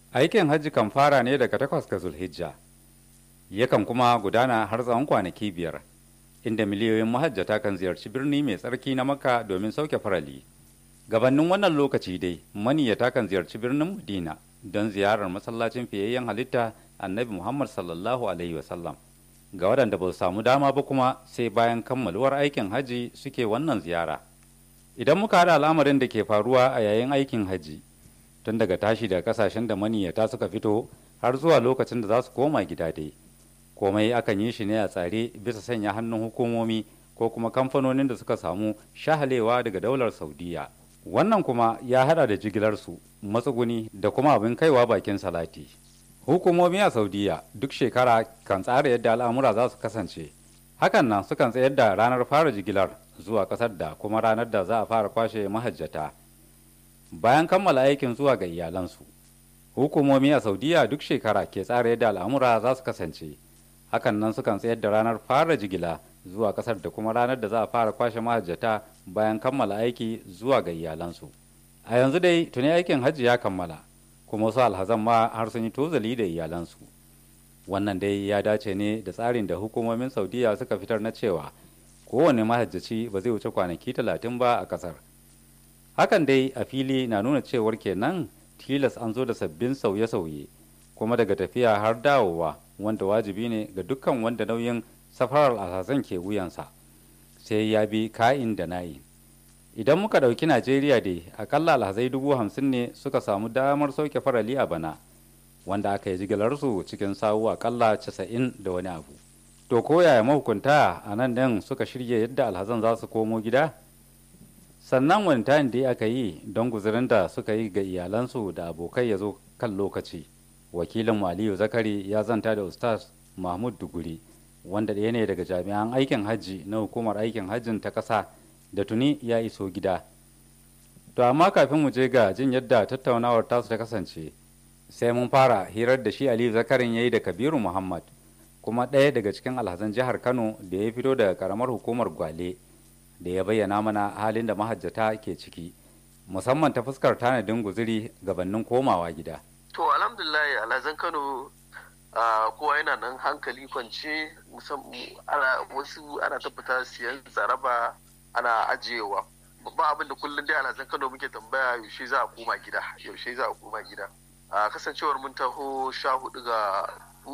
aikin hajji kan fara ne daga takwas ga zulhijja yakan kuma gudana har tsawon kwanaki biyar inda miliyoyin mahajjata kan ziyarci birni mai tsarki na makka domin sauke farali gabanin wannan lokaci dai maniyata kan ziyarci birnin madina don ziyarar masallacin fiyayyen halitta annabi muhammad sallallahu alaihi wasallam ga waɗanda ba su samu dama ba kuma sai bayan kammaluwar aikin hajji suke wannan ziyara idan muka haɗa al'amarin da ke faruwa a yayin aikin hajji tun daga tashi daga kasashen da maniyata suka fito har zuwa lokacin da za su koma gida dai komai akan yi shi ne a tsare bisa sanya hannun hukumomi ko kuma kamfanonin da suka samu shahalewa daga daular saudiya wannan kuma ya hada da jigilarsu matsuguni da kuma abin kaiwa bakin salati hukumomi a saudiya duk shekara kan tsara yadda al'amura za su kasance hakan nan sukan tsayar da ranar fara jigilar zuwa kasar da kuma ranar da za a fara kwashe mahajjata bayan kammala aikin zuwa ga iyalansu hukumomi a saudiya duk shekara ke tsara yadda al'amura za su kasance hakan nan sukan tsayar da ranar fara jigila zuwa kasar da kuma ranar da za a fara kwashe mahajjata bayan kammala aiki zuwa ga iyalansu a yanzu dai tuni aikin hajji ya kammala kuma wasu alhazan ma har sun yi tozali da iyalansu wannan dai ya dace ne da tsarin da hukumomin saudiya suka fitar na cewa kowane mahajjaci ba zai wuce kwanaki talatin ba a kasar hakan dai a fili na nuna cewar kenan tilas an zo da sabbin sauye-sauye kuma daga tafiya har dawowa wanda wajibi ne ga dukkan wanda nauyin safarar alhazan ke wuyansa sai ya bi ka'in da na'i idan muka ɗauki najeriya dai akalla alhazai dubu hamsin ne suka samu damar sauke farali a bana wanda aka yi jigilarsu cikin sawu akalla casa'in da wani abu to ko yaya mahukunta a nan ɗin suka shirya yadda alhazan za su komo gida sannan wani tayin da aka yi don guzurin da suka yi ga iyalansu da abokai ya zo kan lokaci wakilin aliyu zakari ya zanta da ustaz mahmud duguri wanda ɗaya ne daga jami'an aikin hajji na hukumar aikin hajjin ta ƙasa da tuni ya iso gida to amma kafin mu je ga jin yadda tattaunawar tasu ta kasance sai mun fara hirar da shi aliyu zakarin ya yi da kabiru muhammad kuma ɗaya daga cikin alhazan jihar kano da ya fito daga karamar hukumar gwale da ya bayyana mana halin da mahajjata ke ciki musamman ta fuskar tanadin guziri gabanin komawa gida to alhamdulillah alhazan kano kowa yana nan hankali kwance wasu ana tabbata siyan tsaraba ana ajiyewa babban abin da kullum dai alhazan kano muke tambaya yaushe za a koma gida yaushe za a koma gida a kasancewar mun taho sha hudu ga